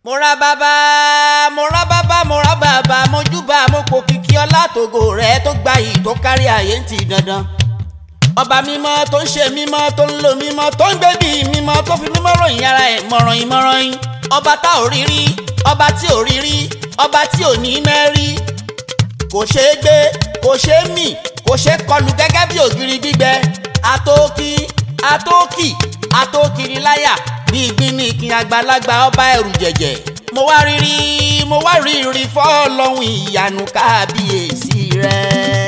mo ra bàbá mo ra bàbá mo ra bàbá mo júbà mo pò kìkì ọlá tògo rẹ tó gba yìí tó kárí ayé ń ti dandan ọba mímọ́ tó ń ṣe mímọ́ tó ń lo mímọ́ tó ń gbé bí mímọ́ tó fi mímọ́ ròyìn ara ẹ̀ mọ̀ràn yín mọ̀ràn yín ọba tá ò rí rí ọba tí ò rí rí ọba tí ò ní mẹ́rí kò ṣeé gbé kò ṣeé mì kò ṣeé kọlù gẹ́gẹ́ bí ògiri gbígbẹ atókì atókì atókiri láyà bí ìgbín ní ìkìn àgbàlagbà ọba ẹrù jẹ̀jẹ̀ mo wá rírí mo wá rírí fọ́ọ̀lọ́hún ìyanu kábíyèsí rẹ̀.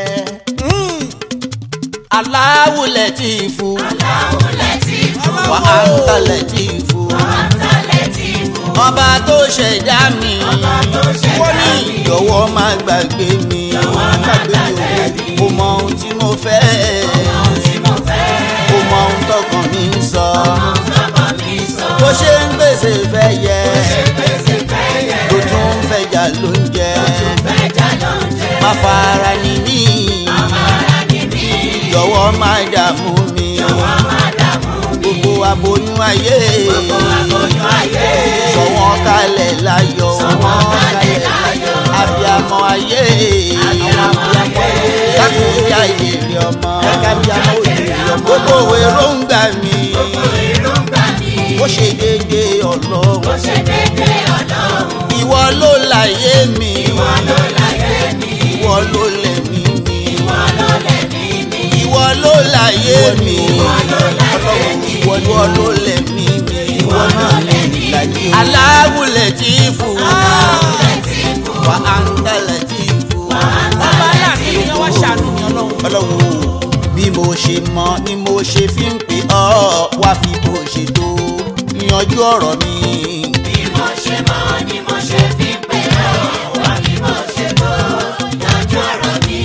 Allahu Latifu Allahu Latifu. wa anta Latifu Anta Latifu. ọba tó ṣẹ̀dá mi Ọba tó ṣẹ̀dá wọ́n ní mi. jọ̀wọ́ má gbàgbé mi Jọ̀wọ́ má gbàgbé mi. mo mọ ohun tí mo fẹ́ Ohun tí mo fẹ́. mo mọ ohun tọkàn mi ń sọ Ohun tọ́kàn mi sọ. bó ṣe ń gbèsè fẹ́ yẹ Ṣé gbèsè fẹ́ yẹ? ló tún ń fẹjà ló ń jẹ Fẹ́ jà ló ń jẹ. má fara ní mí Àmàrà ni mí. jọ̀wọ́ má dààmú mi Jọ̀wọ́ má dààmú mi. gbogbo aboyún ayé Gbogbo aboyún ayé. sọ wọ́n kalẹ̀ láyọ̀ Sọ wọ́n kalẹ̀ láyọ̀. abiyamọ ayé Abiyamọ ayé. kábíyà ìlérí ọmọ kábíyamọ òjèrè ọmọ gbogbo èròǹgbà mi Gbogbo èròǹgbà mi. ó ṣe déédéé Ó ọlọ́run ṣe déédéé Ọlọ́run. ìwọ ló láyé mi Ìwọ ló láyé mi. ìwọ ló lẹ̀mí mi Ìwọ ló lẹ̀mí mi. ìwọ ló láyé mi Ìwọ ló láyé mi. ìwọ ló lẹ̀mí mi Ìwọ ló lẹ̀mí mi. Allahu Latifu Allahu Latifu. wa anta Latifu. Anta bàbá aláàfin ni wọ́n ṣàánú mi ọlọ́run. ọlọ́run o bí mo ṣe mọ ni mo ṣe fi ń pè ọ́ wá fi bó ṣe tó yanjú ọ̀rọ̀ mi. Bí mo ṣe mọ̀ ni mo ṣe fi ń pè ọ́. Wá bí mo ṣe tó yanjú ọ̀rọ̀ mi.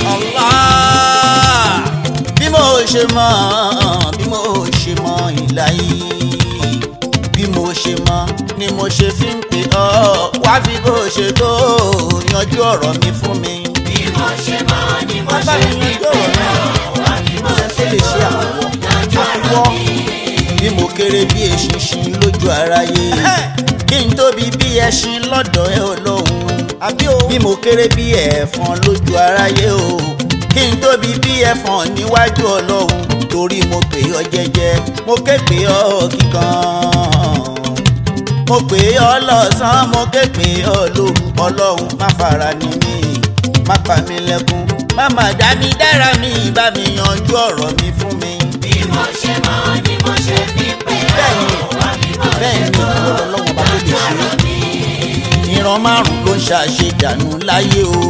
Allah bí mo ṣe mọ bí mo ṣe mọ ìlàyé bí mo ṣe mọ ni mo ṣe fi ń pè ọ́ wá fi bó ṣe tó yanjú ọ̀rọ̀ mi fún mi. Bí mo ṣe mọ̀ ni mo Bàbá ṣe mi fi ń yanjú pè ọ̀rọ̀ ọ́. mi. Wá bí mo ṣe tó ṣe lè ṣe tó àwọ̀ yanjú ọ̀rọ̀ àfiwọ́ mi. bí mo kéré bí eṣinṣin lójú aráyé kí n tóbi bí ẹṣin lọ́dọ̀ ẹ ọlọ́run bí mo kéré bí ẹ̀fọn lójú aráyé o kí n tóbi bí ẹ̀fọn níwájú ọlọ́run torí mo pè ọ́ jẹ́jẹ́ mo ké pè ọ́ kíkan mo pè ọ́ lọ́sàn-án mo ké pè ọ́ lóru ọlọ́run má fara ní mi má pa mí lẹ́kún má má dá mi dára mi bá mi yanjú ọ̀rọ̀ mi fún mi. Bí mo ṣe mọ̀ ni mo ṣe fi ń pè Bẹ́ẹ̀ni. ọ́. Wá bí mo ṣe bẹ́ẹ̀ ni tó ọlọ́wọ́n bá tó lè yanjú ṣe ọ̀rọ̀ mi. ìran márùn ló ń ṣàṣedànù láyé o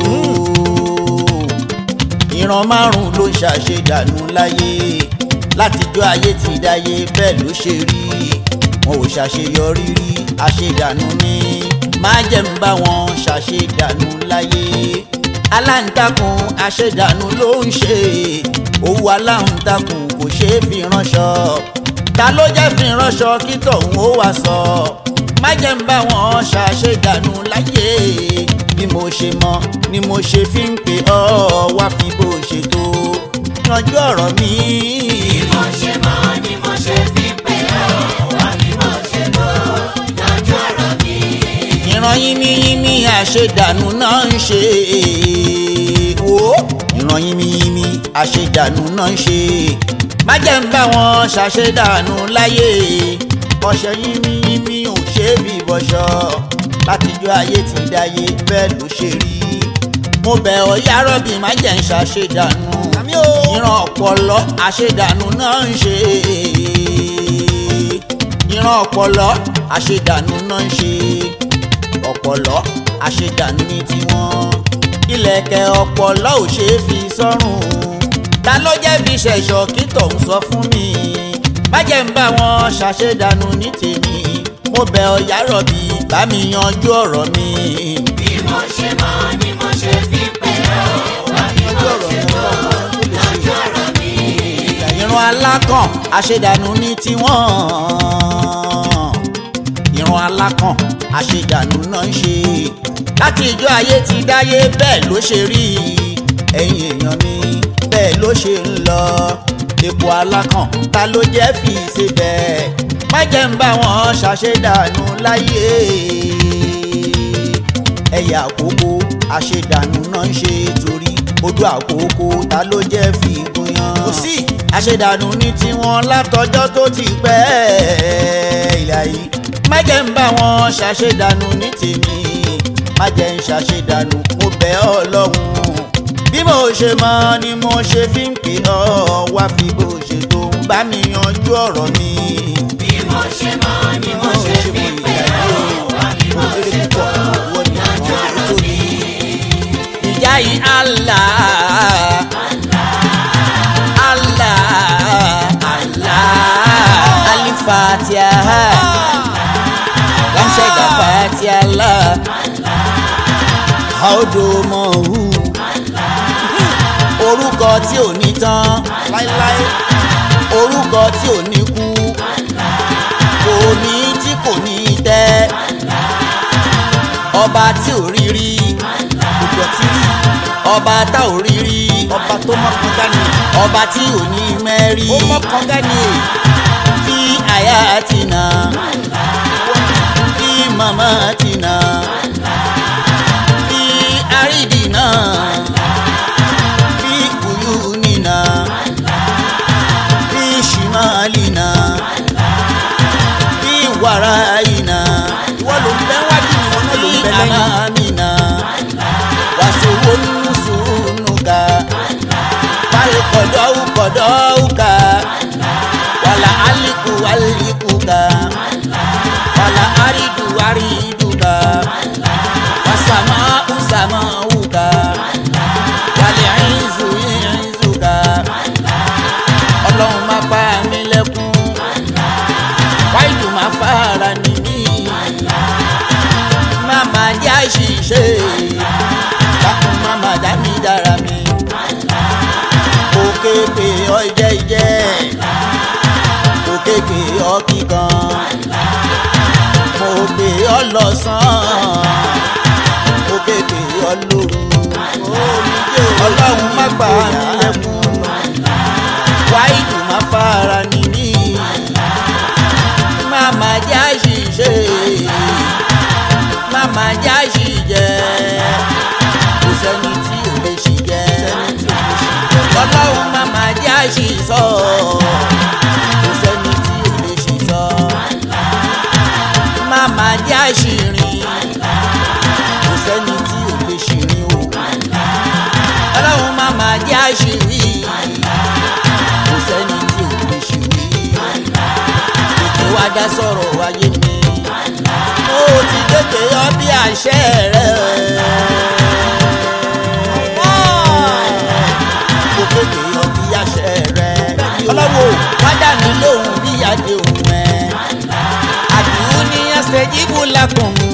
ìran márùn ló ń ṣàṣedànù láyé látijọ́ ayé ti dáyé bẹ́ẹ̀ ló ṣe rí wọn ò ṣàṣeyọrí rí àṣedànù ni má jẹ́ ń bá wọn ṣàṣedànù láyé aláǹtakùn àṣedànù ló ń ṣe owó aláǹtakùn kò ṣeé fi ránṣọ ta ló jẹ́ fi ránṣọ kí tọ̀hún ó wá sọ má jẹ́ ń bá wọn ṣàṣedànù láyé bí mo ṣe mọ ni mo ṣe fi ń pè ọ́ wá fi bó ṣe tó yanjú ọ̀rọ̀ mi. Bí mo ṣe mọ̀ ni mo ṣe fi ń pè ọ́. Wá bí mo ṣe tó yanjú ọ̀rọ̀ mi. ìran yínmíyínmí àṣedànù náà ń ṣe wò ó ìran yínmíyínmí àṣedànù náà ń ṣe má jẹ́ ń bá wọn ṣàṣedànù láyé ọṣẹ yínmíyínmí ò ṣe é bí bọ́ṣọ látijọ́ ayé ti dáyé bẹ́ẹ̀ ló ṣe rí mo bẹ̀ ọ́ yárọ́bì má jẹ́ ń ṣàṣedànù ìran ọ̀pọ̀lọ́ àṣedànù náà ń ṣe ìran ọpọlọ àṣedànù náà ń ṣe ọpọlọ àṣedànù ní tiwọn ìlẹ̀kẹ̀ ọpọlọ ò ṣe é fi sọ́rùn ta ló jẹ́ fi ṣẹ̀ṣọ́ kí tọ̀hún sọ fún mi má jẹ́ ń bá wọn ṣàṣedànù ní tèmi mo bẹ̀ ọ́ yárọ̀bì bá mi yanjú ọ̀rọ̀ mi. Bí mo ṣe mọ̀ ni mo ṣe fi ń pè ọ́. Wá bí mo ṣe tó yanjú ọ̀rọ̀ mi. ìran alákàn àṣedànù ní tiwọn ìran alákàn àṣedànù náà ń ṣe láti ìjọ ayé ti dáyé bẹ́ẹ̀ ló ṣe rí ẹ̀yin èèyàn mi bẹ́ẹ̀ ló ṣe ń lọ epo alákàn ta ló jẹ́ fi ṣe bẹ́ẹ̀ má jẹ́ ń bá wọn ṣàṣedànù láyé ẹyẹ àkókò àṣedànù náà ń ṣe torí odò àkókò ta ló jẹ́ fi gúnyán. kò sí àṣedànù ní tiwọn látọjọ́ tó ti pẹ́ ìlà yìí má jẹ́ ń bá wọn ṣàṣedànù ní tèmi má jẹ́ ń ṣàṣedànù mo bẹ̀ ọ́ lọ́hùn bí mo ṣe mọ ni mo ṣe fi ń pè ọ́ wá fi bó ṣe tó ń bá mi yanjú ọ̀rọ̀ mi. bí mo ṣe mọ ni mo ṣe fi pè ọ́ wá bí mo ṣe tó yanjú ọ̀rọ̀ mi. ìjà yìí Allah Allah Allah alifatiha lamsẹ̀gà fatiha la àódòmọ̀hù orúkọ tí ò ní tán láíláí orúkọ tí ò ní kú kò ní tí kò ní tẹ́ ọba tí ò rí rí gbogbo tí rí ọba tá ò rí rí ọba tó mọ́kàn dání ọba tí ò ní mẹ́rí ó mọ́kàn dání kí àyà ti nà kí màmá ti nà kí àrídì náà kí kùyù nínà kí ṣìmáàlì náà kí wàrà ìnà ìwọ ló ń bẹ wájú ìwọ náà ló ń bẹ lẹ́yìn àmàmìnà wàsówó nùsùnùkà fàlùkọ̀dọ̀ kọ̀dọ̀ wàlà àlìkù àlìkùkà wàlà àrídù àrídùkà wàsàmà ùsàmàwùkà wàlẹ̀ ìzù ìzùkà ọlọ́run má pa mí lẹ́kún wáìdù má fara nìyí màmá jẹ́ àṣìṣe dákun màmá dá mi dára mi òkè pé ọ jẹ́ jẹ́ òkè pé ọ kíkan mo pè ọ lọ́sàn-án òkè pé ọ lóru ọlọ́run má gbà mí lẹ́kún wáìdù má fara nìyí màmá jẹ́ àṣìṣe màmá jẹ́ àṣìjẹ́ kò sẹ́ni tí ò lè ṣì jẹ́ ọlọ́run màmá jẹ́ àṣìṣọ́ kò sẹ́ni tí ò lè ṣì sọ màmá jẹ́ àṣìrìn kò sẹ́ni tí ò lè ṣìrìn o ọlọ́run màmá jẹ́ àṣìrí kò sẹ́ni tí ò lè ṣìrí ètò wa dá sọ̀rọ̀ wáyé mi mo ti tètè yọ bí àṣẹ rẹ. mo tètè yọ bí àṣẹ rẹ. ọlọ́wọ́ wá dà mí lóhùn bí adé òun ẹ̀. àdùn ní ẹsẹ̀ jíbù lákùn.